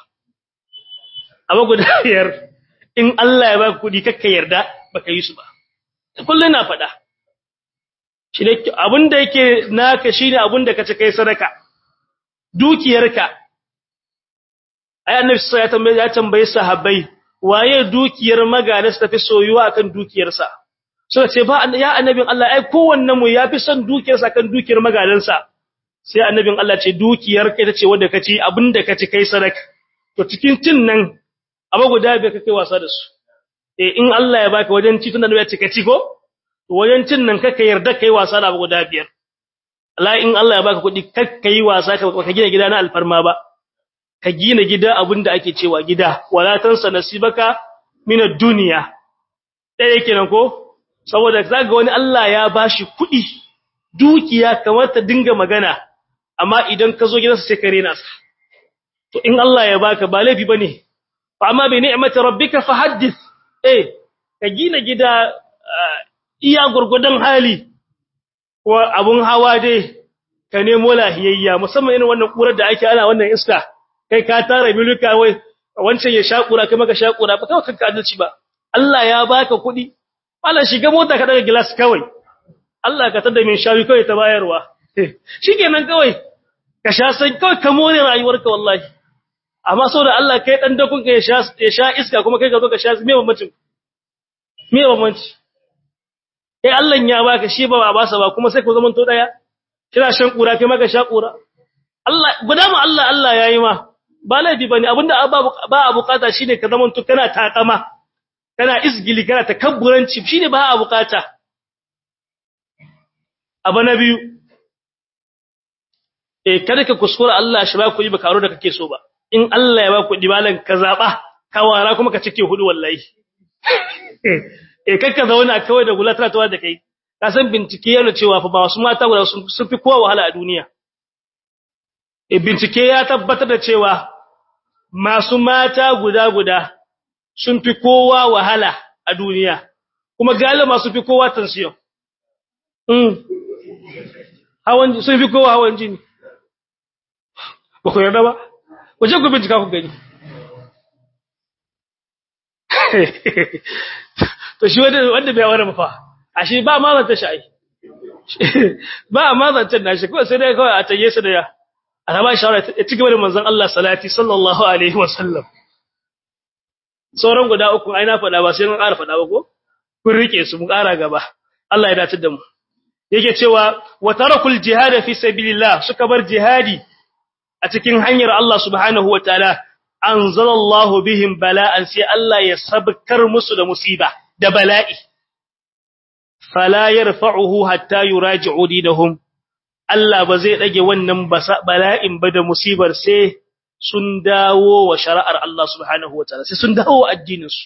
abu guda biyar in Allah ya baka kuɗi kakka yarda baka yi su ba kullun na faɗa shi ne abinda yake naka shine abinda kace kai sadaka dukiyarka ai annabi sai ya tambaye ya tambaye sahabbai waye dukiyar magana su tafi soyuwa akan dukiyarsa suka ce ba ya annabin Allah ai kowanne mu yafi son dukiyarsa kan dukiyar magalansa sai annabin Allah ce dukiyar kai tace wanda kace abinda kace kai sadaka to cikin cin nan abu guda bai kai wasa da su eh in Allah ya baka wajen ci tunda ya ce kaci ko to wajen cin nan kaka yarda kai wasa da abu guda biyar Allah in Allah ya baka kuɗi kakka yi wasa ka gina gida na alfarma ba ka gina gida abinda ake cewa gida wala tansa nasibaka min ad-dunya dai kenan ko saboda zaga wani Allah ya bashi kuɗi dukiya kamar ta dinga magana amma idan ka zo gidansa sai ka rena sa to in Allah ya baka ba laifi bane fa amma bi ni'mati rabbika fahaddith eh ka gina gida iya gurgudan hali ko abun hawa dai ka nemo lahiyayya musamman irin wannan kurar da ake ana wannan iska kai ka tara miluka wai wancan ya shakura kai maka shakura ba kawai kanka adalci ba Allah ya baka kuɗi Allah shiga mota ka daga glass kawai Allah ka tada min shawi kawai ta bayarwa shikenan kawai ka sha san kawai ka more rayuwarka wallahi amma saboda Allah kai dan dakun ka ya sha ya sha iska kuma kai ka zo ka sha me bambancin me bambanci eh Allah ya baka shi ba ba sa ba kuma sai ku zaman to daya kina shan kura kai maka sha kura Allah guda mu Allah Allah yayi ma ba laifi bane abinda ba a bukata shine ka zaman to kana takama kana isgili kana takabburanci shine ba a bukata abu na biyu eh kada ka kuskura Allah shi ba ku yi ba karo da kake so ba in Allah ya ba ku dibalan ka zaba ka wara kuma ka cike hudu wallahi eh kakka zauna kawai da gulatra tawa da kai ka san bincike yana cewa fa ba wasu mata guda sun fi kowa wahala a duniya eh bincike ya tabbatar da cewa masu mata guda guda sun fi kowa wahala a duniya kuma galiba masu fi kowa tension mm hawan sun fi kowa hawan jini ba ku yarda ba ku je ku bincika ku gani to shi wanda wanda bai wara ba fa ashe ba ma zan ta shi ba ma zan ta nashi ko sai dai kawai a taye su da ya ana ba shawara ya ci gaba da manzon Allah salati sallallahu alaihi wasallam sauran guda uku ai na faɗa ba sai mun ƙara faɗa ba ko kun rike su mun ƙara gaba Allah ya dace da mu yake cewa wa tarakul jihad fi sabilillah suka bar jihadi a cikin hanyar Allah subhanahu wataala anzalallahu bihim bala'an sai Allah ya sabkar musu da musiba da bala'i fala yarfa'uhu hatta yuraji'u dinahum Allah ba zai dage wannan bala'in ba da musibar sai sun dawo wa shari'ar Allah subhanahu wataala sai sun dawo addinin su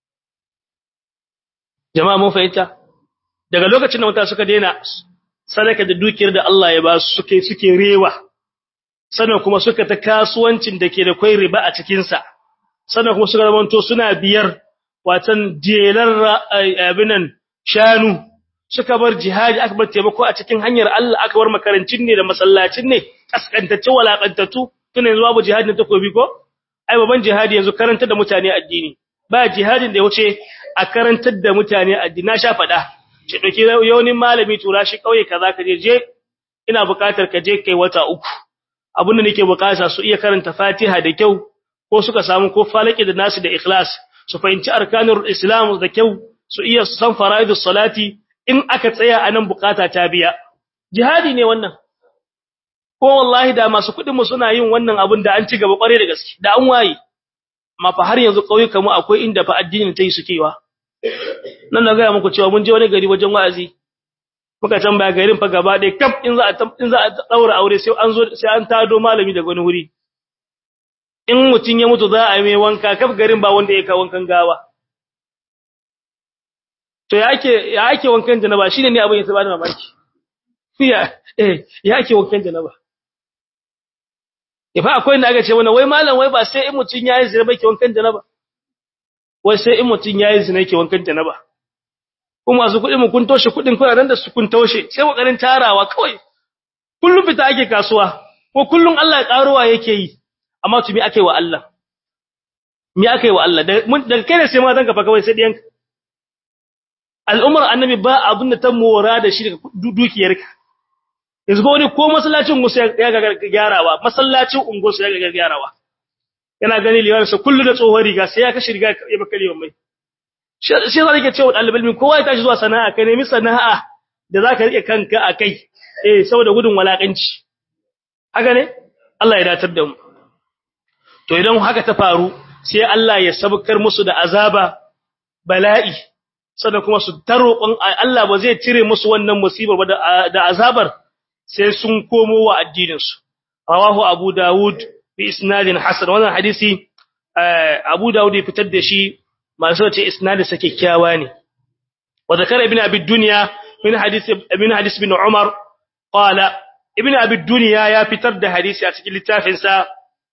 jama'a mun fahimta daga lokacin da mutane suka daina sadaka da dukiyar da Allah ya ba su suke suke rewa sannan kuma suka ta kasuwancin da ke da kwai riba a cikin sa sannan kuma suka zamanto suna biyar watan jelar abinan shanu suka bar jihadi aka bar taimako a cikin hanyar Allah aka bar makarancin ne da masallacin ne kaskantacce walakantatu tun yanzu babu jihadin takobi ko ai baban jihadi yanzu karantar da mutane addini ba jihadin da ya wuce a karantar da mutane addini na sha fada ce dauki yaunin malami tura shi kauye kaza ka je je ina bukatar ka je kai wata uku abin da nake bukata su iya karanta Fatiha da kyau ko suka samu ko falaki da nasu da ikhlas su fahimci arkanul islam da kyau su iya san faraidus salati in aka tsaya anan bukata ta biya jihadi ne wannan ko wallahi da masu kudin mu suna yin wannan abin da an ci gaba kware da gaske da an waye amma fa har yanzu kauyuka mu akwai inda fa addini tayi sukewa nan na ga muku cewa mun je wani gari wajen wa'azi muka tambaya garin fa gaba ɗaya kaf in za a in za a daura aure sai an zo sai an tado malami daga wani wuri in mutun ya mutu za a yi mai wanka kaf garin ba wanda ya ka wankan gawa to ya ake ya ake wankan janaba shine ne abin ya saba da mamaki ya eh ya ake wankan janaba Ifa akwai inda aka ce mana wai malam wai ba sai in mutun yayi zina ba ke wankan janaba. Wai sai in mutun yayi zina ke wankan janaba. Kuma su kudin mu kun toshe kudin kuna nan da su kun toshe sai kokarin tarawa kawai. Kullum fita ake kasuwa ko kullum Allah ya karuwa yake yi. Amma to me ake wa Allah? Me ake wa Allah? Daga kai ne sai ma zanka fa kawai sai diyanka. Al'umar annabi ba abin da ta mora da shi daga dukiyarka. yanzu wani ko masallacin musu ya ga gyarawa masallacin unguwarsu ya ga gyarawa yana gani liwan sa kullu da tsohon riga sai ya kashi riga ya baka liwan mai shi sai zai ce wa dalibin kowa ya tashi zuwa sana'a ka nemi sana'a da zaka rike kanka akai eh saboda gudun walakanci haka ne Allah ya datar da mu to idan haka ta faru sai Allah ya sabkar musu da azaba bala'i sannan kuma su taroƙon Allah ba zai cire musu wannan musibar ba da azabar sai sun komo wa addininsu rawahu abu daud bi isnadin hasan wannan hadisi abu daud ya fitar da shi masu ce isnadin sa kyakkyawa ne wa zakara ibn abi dunya min hadisi ibn hadis bin umar qala ibn abi dunya ya fitar da hadisi a cikin littafin sa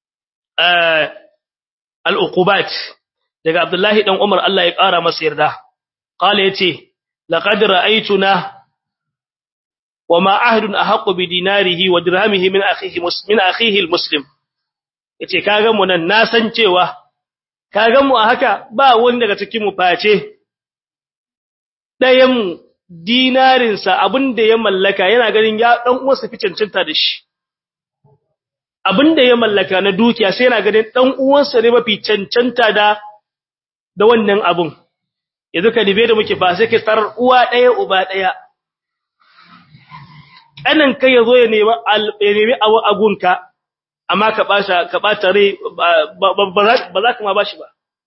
al-uqubat daga abdullahi dan umar Allah ya kara masa yarda qala yace laqad ra'aytuna وما عهد أحق بديناره ودرهمه من أخيه من أخيه المسلم yace kaga mu nan na san cewa kaga mu a haka ba wani daga cikin mu face ɗayan dinarinsa abin da ya mallaka yana ganin ya ɗan uwansa fi cancanta da shi abin da ya mallaka na dukiya sai yana ganin ɗan uwansa ne mafi cancanta da da wannan abun yanzu ka dibe da muke ba sai ka tarar uwa ɗaya uba ɗaya ƙanan kai ya zo ya nemi ya nemi agunka amma ka ɓata ka ɓata rai ba za ka ma bashi ba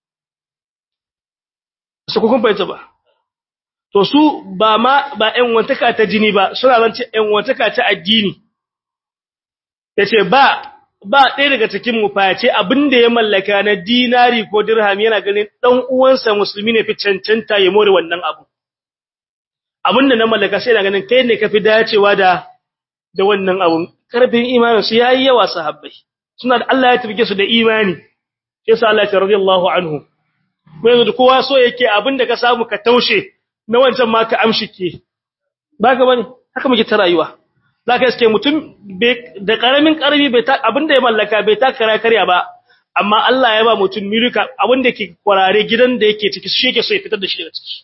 su kun fahimta ba to su ba ma ba ƴan wantaka ta jini ba suna zance ƴan wantaka ta addini yace ba ba ɗaya daga cikin mu face abinda ya mallaka na dinari ko dirham yana ganin dan uwansa musulmi ne fi cancanta ya more wannan abu abinda na mallaka sai yana ganin kai ne kafi dacewa da da wannan abun karfin imanin su yayi yawa sahabbai suna da Allah ya tabbike su da imani sai Allah ya radiyallahu anhu ko yanzu kowa so yake abinda ka samu ka taushe na wancan ma ka amshike baka bane haka muke ta rayuwa zaka iske mutum da karamin karbi bai ta abinda ya mallaka bai ta kara karya ba amma Allah ya ba mutum milika abinda ke kwarare gidan da yake ciki shi yake so ya fitar da shi daga ciki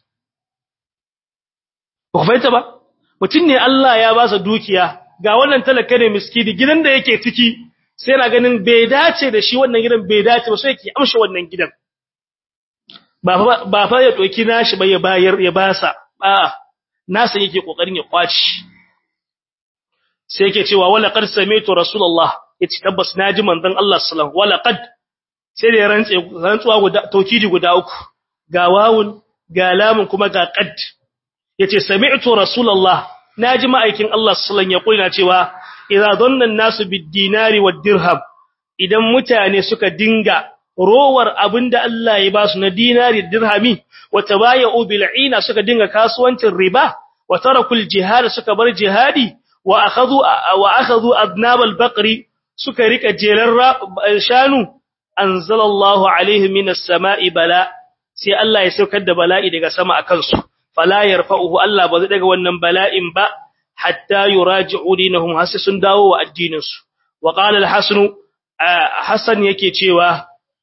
ba fahimta ba mutum ne Allah ya ba sa dukiya ga wannan talaka ne miskini gidan da yake ciki sai yana ganin bai dace da shi wannan gidan bai dace ba sai yake amshe wannan gidan ba fa ya doki nashi ba ya bayar ya basa a nasa yake kokarin ya kwaci sai yake cewa wala qad sami'tu rasulullah yace tabbas naji manzon Allah sallallahu wala qad sai da rantse rantsuwa guda tawkidi guda uku ga wawun ga lamun kuma ga qad yace sami'tu rasulullah naji ma'aikin Allah sallallahu ya kulina cewa idza dhanna an-nasu bid-dinari wad-dirham idan mutane suka dinga rowar abinda Allah ya ba su na dinari dirhami wa tabayu bil'ina suka dinga kasuwancin riba wa tarakul jihad suka bar jihadi wa akhadhu wa akhadhu adnab al-baqri suka rika jelar shanu anzalallahu alaihim minas sama'i bala sai Allah ya saukar da bala'i daga sama akan su fala yarfa'uhu Allah ba zai daga wannan bala'in ba hatta yuraji'u dinahum hasi sun dawo wa addinin su wa qala al-hasan hasan yake cewa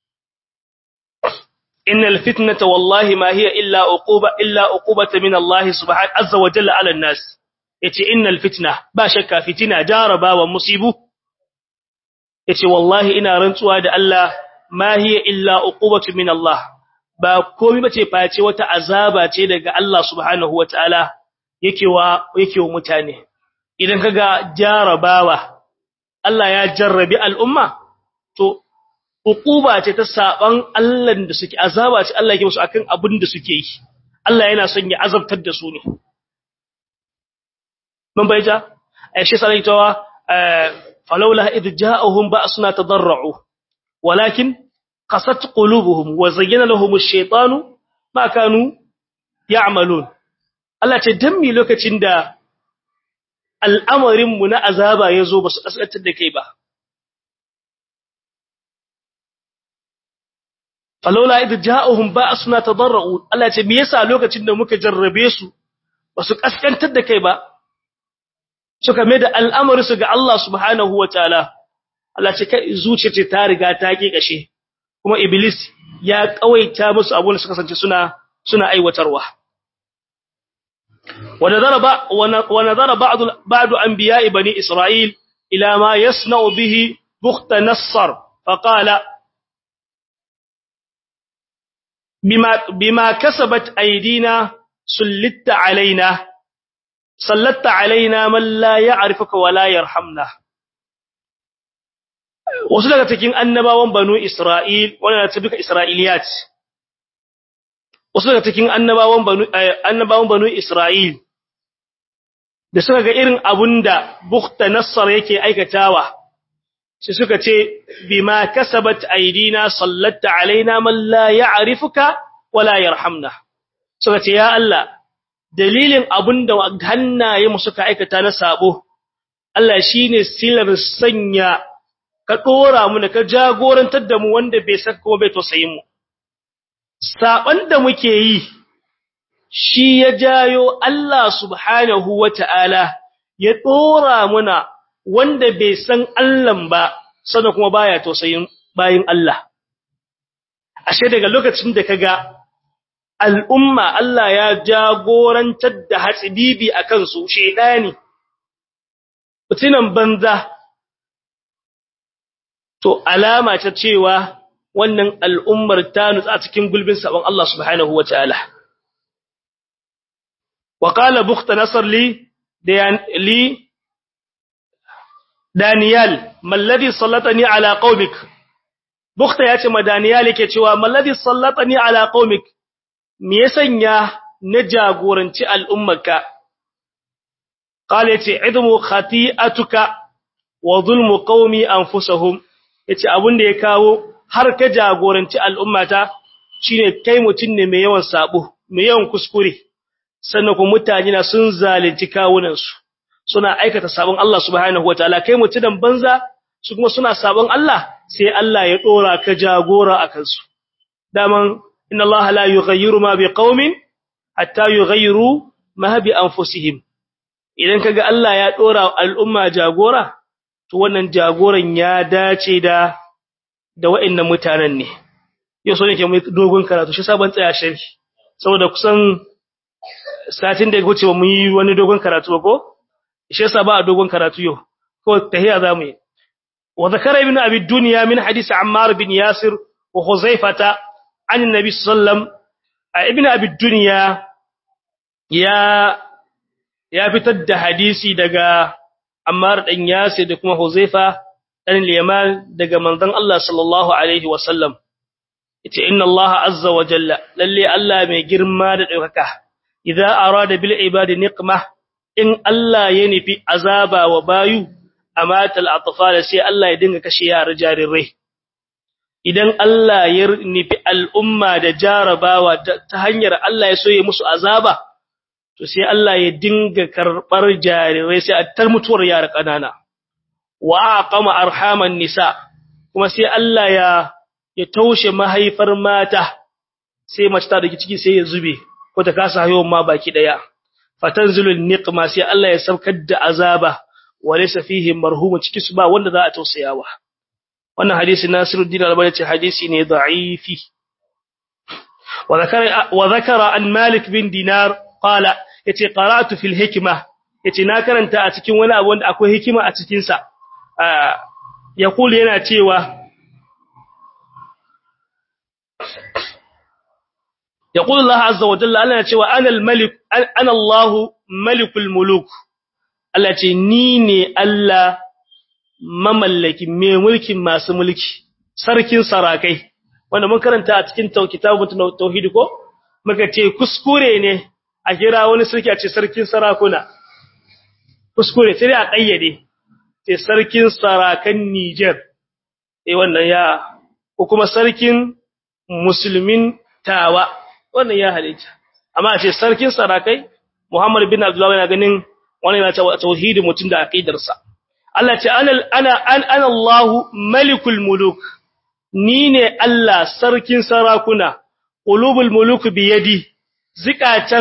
innal fitnata wallahi ma hiya illa uquba illa uqubata min Allah subhanahu azza wa jalla 'ala an-nas yace innal fitna ba shakka fitina jaraba wa musibu yace wallahi ina rantsuwa da Allah ma hiya illa uqubatu min Allah ba komai bace face wata azaba ce daga Allah subhanahu wataala yake wa yake wa mutane idan kaga jarabawa Allah ya jarrabi al'umma to uquba ce ta saban Allah da suke azaba ce Allah yake musu akan abin da suke yi Allah yana son ya azabtar da su ne mun bayyana aisha sai tawa falawla idh ja'ahum ba'suna tadarru walakin qasat qulubuhum wa zayyana lahum ash-shaytanu ma kanu ya'malun Allah ce dan mi lokacin da al'amarin mu na azaba yazo basu kasantar da kai ba falawla idh ja'ahum ba'suna tadarru Allah ce me yasa lokacin da muka jarrabe su basu kaskantar da kai ba suka mai da al'amari su ga Allah subhanahu wa ta'ala, Allah ce kai zuciya ce ta riga ta ƙi ƙashe, kuma Iblis ya ƙawaita musu abin da suka sance suna, suna aiwatarwa. Wane zara ba'adu an biya ibani Isra'il, ila ma ya bihi bukta nassar, faƙala, bima kasabat aidina sullitta alaina. sallatta alaina man la ya'rifuka wa la yarhamna wasu daga cikin annabawan banu isra'il wannan ta duka isra'iliyat wasu daga cikin annabawan banu annabawan banu isra'il da suka ga irin abunda bukhta nassar yake aikatawa sai suka ce bima kasabat aidina sallatta alaina man la ya'rifuka wa la yarhamna suka ce ya Allah dalilin abin da hannaye mu suka aikata na sabo Allah shine silar sanya ka dora mu ka jagorantar da mu wanda bai saka kuma bai tausayin mu saban da muke yi shi ya jayo Allah subhanahu wataala ya dora muna wanda bai san Allah ba sannan kuma baya tausayin bayin Allah ashe daga lokacin da kaga al'umma Allah ya jagorantar da hatsibibi a kansu shaidani mutunan banza to alama ta cewa wannan al'ummar ta nutsa cikin gulbin sabon Allah subhanahu wa ta'ala wa qala bukhta nasr li li daniyal malladhi sallatani ala qaumik bukhta yace ma daniyal yake cewa malladhi sallatani ala qaumik me ya sanya na jagoranci al'ummarka qala yace idmu khati'atuka wa zulmu qaumi anfusahum yace abin da ya kawo har ka jagoranci al'ummata shine kai mutun ne mai yawan sabo mai yawan kuskure sannan kuma mutane na sun zalunci kawunan su suna aikata sabon Allah subhanahu wataala kai mutunan banza su kuma suna sabon Allah sai Allah ya dora ka jagora akan su daman inna Allah la yughayyiru ma biqaumin hatta yughayyiru ma bi anfusihim idan kaga Allah ya dora al'umma jagora to wannan jagoran ya dace da da wa'annan mutanen ne yau so nake mu dogon karatu shi sabon tsaya sharhi saboda kusan satin da ya wuce mu yi wani dogon karatu ba ko shi yasa ba a dogon karatu yau ko tahiya zamu yi wa zakara ibn abi dunya min hadisi ammar bin yasir wa huzaifata an annabi sallam ibn abi dunya ya ya fitar da hadisi daga ammar dan yasir da kuma huzaifa dan liyaman daga manzon Allah sallallahu alaihi wa sallam yace inna Allah azza wa jalla lalle Allah mai girma da daukaka idza arada bil ibadi niqmah in Allah ya nufi azaba wa bayu amatal atfal sai Allah ya dinga kashe yara jarirai idan Allah ya nufi al'umma da jarabawa ta hanyar Allah ya so ya musu azaba to sai Allah ya dinga karbar jarirai sai a tar mutuwar yara kanana wa aqama arhaman nisa kuma sai Allah ya ya taushe mahaifar mata sai mace ta dake ciki sai ya zube ko ta kasa haihuwa ma baki daya fatanzilul niqma sai Allah ya saukar da azaba walaysa fihi marhumun ciki su ba wanda za a tausayawa wannan hadisi Nasiruddin Albani ce hadisi ne da'ifi wa zakara wa zakara an Malik bin Dinar qala yace qara'tu fil hikma yace na karanta a cikin wani abu wanda akwai hikima a cikin sa yaqul yana cewa يقول الله عز وجل أنا cewa ana al-malik ana Allah malikul muluk Allah ce ni ne Allah mamallaki mai mulkin masu mulki sarkin sarakai wanda mun karanta a cikin kitabut tauhid ko muka ce kuskure ne a kira wani sarki a ce sarkin sarakuna kuskure sai a kayyade ce sarkin sarakan Niger eh wannan ya ko kuma sarkin musulmin tawa wannan ya halitta amma a ce sarkin sarakai Muhammad bin Abdullah yana ganin wannan yana cewa tauhidi mutun da aqidarsa Allah ce ana ana ana Allah malikul muluk ni ne Allah sarkin sarakuna qulubul muluk bi yadi zikatan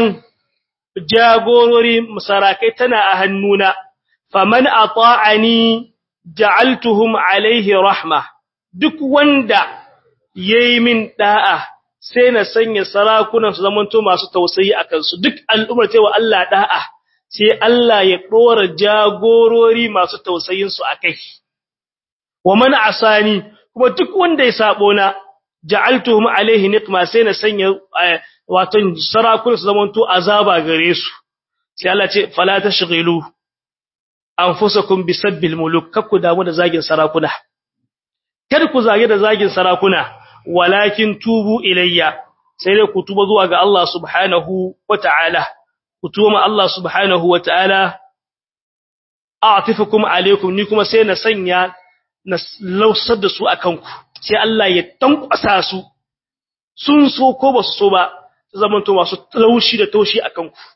jagorori musarakai tana a hannuna faman ata'ani ja'altuhum alaihi rahma duk wanda yayi min da'a sai na sanya sarakunan su zamanto masu tausayi a kansu duk al'ummar cewa Allah da'a sai Allah ya dora jagorori masu tausayin su akai wa man asani kuma duk wanda ya sabo na ja'altuhum alaihi niqma sai na sanya wato sarakunan su zamanto azaba gare su sai Allah ce fala tashghilu anfusakum bisabbil muluk kakku damu da zagin sarakuna kada ku zage da zagin sarakuna walakin tubu ilayya sai dai ku tuba zuwa ga Allah subhanahu wata'ala ku tuba ma Allah subhanahu wata'ala a'tifukum alaykum ni kuma sai na sanya na lausar da su akan ku sai Allah ya tankwasa su sun so ko ba su so ba zaman to masu laushi da taushi akan ku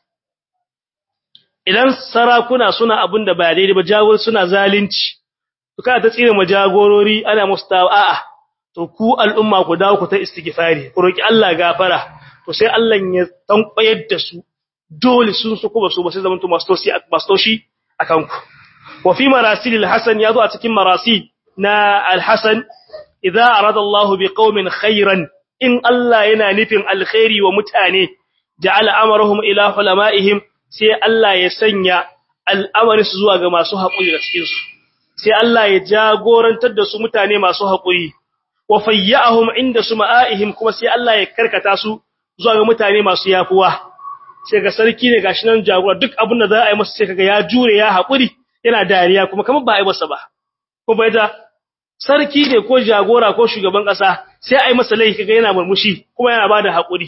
idan sarakuna suna abin da ba daidai ba jagor suna zalunci to kada ta tsire ma jagorori ana musu a'a to ku al'umma ku dawo ku ta istighfari ku roki Allah gafara to sai Allah ya tankwayar da su dole sun su kuma su ba sai zamanto mastoshi mastoshi akan ku wa fi marasil al-hasan yazo a cikin marasi na al-hasan idza arada Allah bi qaumin khairan in Allah yana nufin alkhairi wa mutane ja'ala amrahum ila ulama'ihim sai Allah ya sanya al'amarin su zuwa ga masu haƙuri da cikin su sai Allah ya jagorantar da su mutane masu haƙuri wa fayyahum inda suma'ihim kuma sai Allah ya karkata su zuwa ga mutane masu yafuwa sai ga sarki ne gashi nan jagora duk abin da za a yi masa sai kaga ya jure ya haƙuri yana dariya kuma kamar ba a yi masa ba ko bai da sarki ne ko jagora ko shugaban ƙasa sai a yi masa laifi kaga yana murmushi kuma yana bada haƙuri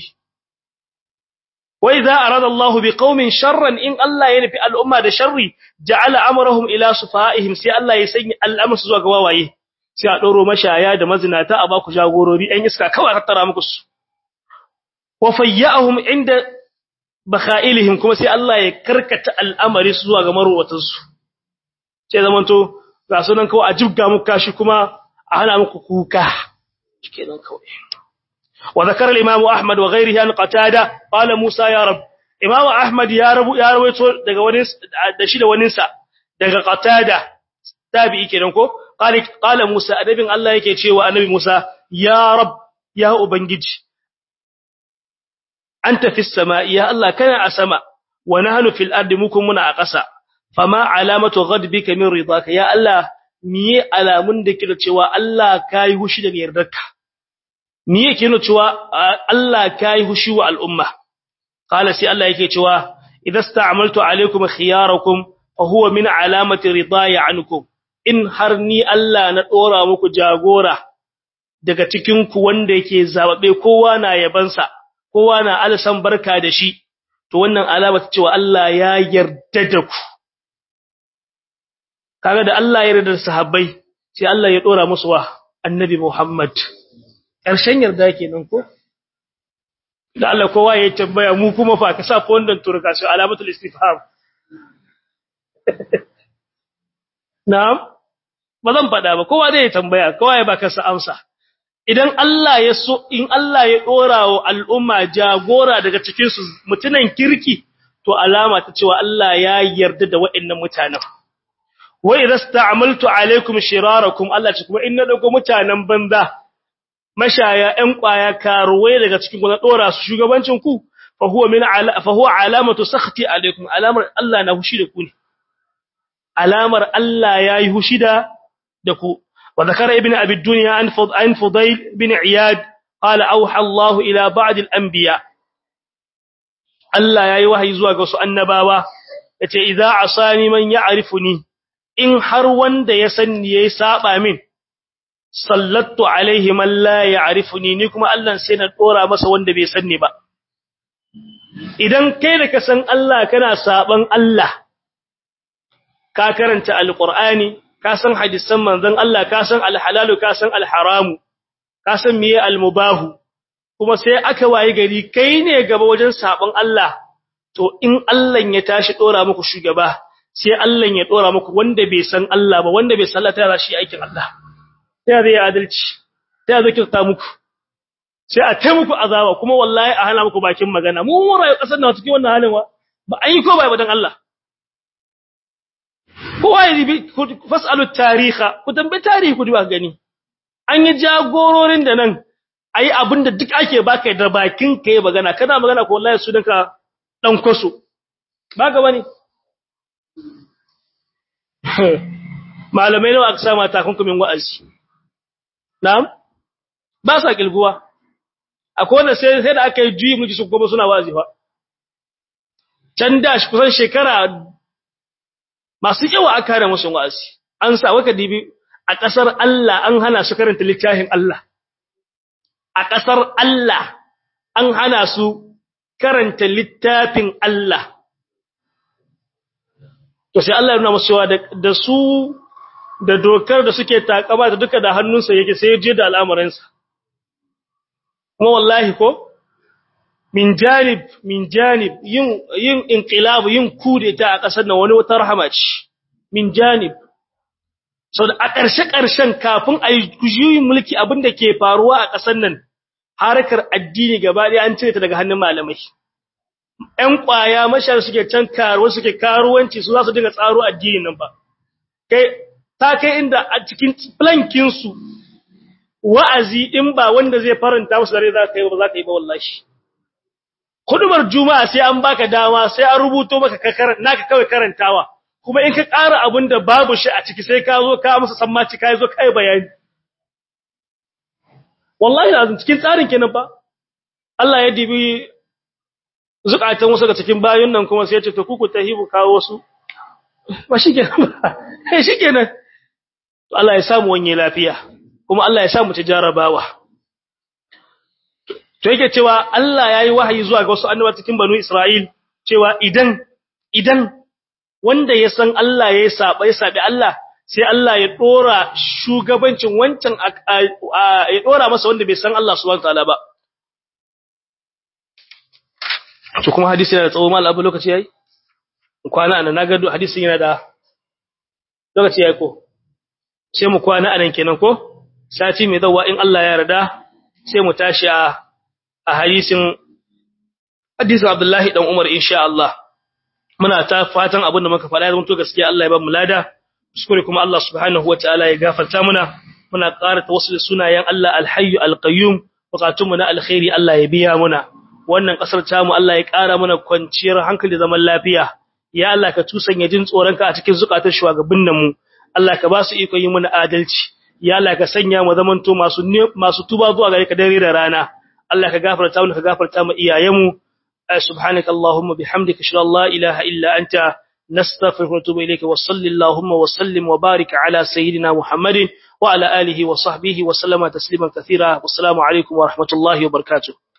wa idza arada Allahu biqaumin sharran in Allah ya nufi al'umma da sharri ja'ala amrahum ila sufaihim sai Allah ya sanya al'amur zuwa ga wawaye sai a doro mashaya da mazinata a baku jagorori ɗan iska kawai tattara muku su wa fayyahum inda bakhailihim kuma sai Allah ya karkata al'amari zuwa ga marwatansu sai zamanto ga sunan kawai a jibga muku kashi kuma a hana muku kuka kenan kawai wa zakara al-imam ahmad wa ghayrihi an qatada qala musa ya rab imam ahmad ya rabu ya rawaito daga wani da shi da wani sa daga qatada tabi'i kenan ko qala qala musa adabin allah yake cewa annabi musa ya rab ya ubangiji anta fis sama'i ya allah kana a sama wa nahnu fil ardi mukum muna a ƙasa fama alamatu ghadbika min ridaka ya Allah miye alamun da kike cewa Allah kai hushi daga yardarka miye kike cewa Allah kai hushi wa al'umma qala sai Allah yake cewa idza sta'amaltu alaykum khiyarakum fa huwa min alamati ridaya ankum in har ni Allah na dora muku jagora daga cikin ku wanda yake zababe kowa na yabansa kowa na alsan barka da shi to wannan alama ta cewa Allah ya yarda da ku kaga da Allah ya yarda da sahabbai sai Allah ya dora musu wa annabi Muhammad karshen yarda kenan ko da Allah kowa ya tambaya mu kuma fa ka sa ko wannan turka su alamatul istifham na'am ba zan fada ba kowa zai tambaya kowa ya baka sa amsa idan Allah ya so in Allah ya dora wa al'umma jagora daga cikin su mutunan kirki to alama ta cewa Allah ya yarda da waɗannan mutanen wa idza sta'amaltu alaikum shirarakum Allah ce kuma in na dauko mutanen banza mashaya ɗan kwaya karuwai daga cikin ku na dora su shugabancin ku fa huwa min ala fa huwa alamatu sakhti alaikum alamar Allah na hushi da ku ne alamar Allah yayi hushi da da ku wa zakara ibn abi dunya an fud an fudayl bin iyad qala awha Allah ila ba'd al-anbiya Allah yayi wahayi zuwa ga wasu annabawa yace idza asani man ya'rifuni in har wanda ya sanni yayi saba min sallattu alaihi man la ya'rifuni ni kuma Allah sai na dora masa wanda bai sanni ba idan kai da ka san Allah kana saban Allah ka karanta alqur'ani ka san hadisan manzon Allah ka san alhalalu ka san alharamu ka san miye almubahu kuma sai aka wayi gari kai ne gaba wajen saban Allah to in Allah ya tashi dora muku shugaba sai Allah ya dora muku wanda bai san Allah ba wanda bai sallata ra shi aikin Allah sai zai adalci sai zai kirta muku sai a tai muku azaba kuma wallahi a hana muku bakin magana mu mun rayu kasar na cikin wannan halin wa ba an yi ko bai badan Allah kowa ya bi fasalu tariha ku tambayi tarihi ku duba gani an yi jagororin da nan ayi abinda duk ake baka da bakin kai magana kana magana ko wallahi su dinka dan kwaso ba ga bane malamai nawa aka sama takunkumin wa'azi na'am ba sa kilguwa akwai wanda sai sai da aka yi juyi miji su kuma suna wa'azi fa can da shi kusan shekara masu yawa aka hana musu wa'azi an sa waka dibi a kasar Allah an hana su karanta littafin Allah a kasar Allah an hana su karanta littafin Allah to sai Allah ya nuna musu cewa da su da dokar da suke takaba da duka da hannunsa yake sai je da al'amuransa kuma wallahi ko min janib min janib yin yin inqilab yin kudeta a kasar nan wani wata rahama ce min janib so da a ƙarshe ƙarshen kafin a yi mulki abinda ke faruwa a ƙasar nan harkar addini gaba ɗaya an cire ta daga hannun malamai ƴan ƙwaya mashar suke can karuwa suke karuwanci su za su dinga tsaro addinin nan ba kai ta kai inda a cikin plankin su wa'azi in ba wanda zai faranta musu dare za ka yi ba za ka yi ba wallahi kudubar juma'a sai an baka dama sai an rubuto maka naka kawai karantawa kuma in ka ƙara abin da babu shi a ciki sai ka zo ka musu sammaci ka zo kai bayani wallahi azum cikin tsarin kenan ba Allah ya dibi zukatan wasu daga cikin bayun nan kuma sai ya ce to ku ku tahibu kawo wasu ba shikenan ba shikenan to Allah ya samu wanye lafiya kuma Allah ya samu ta jarabawa to yake cewa Allah yayi wahayi zuwa ga wasu annabawa cikin banu Isra'il cewa idan idan wanda ya san Allah ya saba ya sabi Allah sai Allah ya dora shugabancin wancan ya dora masa wanda bai san Allah subhanahu wataala ba to kuma hadisi yana da tsawo mal abu lokaci yayi kwana anan naga hadisin yana da lokaci yayi ko sai mu kwana anan kenan ko sati mai dawa in Allah ya yarda sai mu tashi a a hadisin hadisin Abdullahi dan Umar insha Allah muna ta fatan abin da muka faɗa ya zanto gaskiya Allah ya ba mu lada kuskure kuma Allah subhanahu wataala ya gafarta muna muna ƙara tawassul sunayen Allah al-hayyu al-qayyum bukatun mu na alkhairi Allah ya biya muna wannan kasar ta mu Allah ya ƙara mana kwanciyar hankali zaman lafiya ya Allah ka tusanya jin tsoronka a cikin zukatan shugabannin mu Allah ka ba su iko yi mana adalci ya Allah ka sanya mu zamanto masu masu tuba zuwa gare ka dare da rana Allah ka gafarta mu ka gafarta mu iyayenmu subhanaka allahumma bihamdika shalla la ilaha illa anta nastaghfiruka wa natubu ilayka wa sallallahu wa sallim wa barik ala sayyidina muhammadin wa ala alihi wa sahbihi wa sallama tasliman kathira wassalamu alaikum wa rahmatullahi wa barakatuh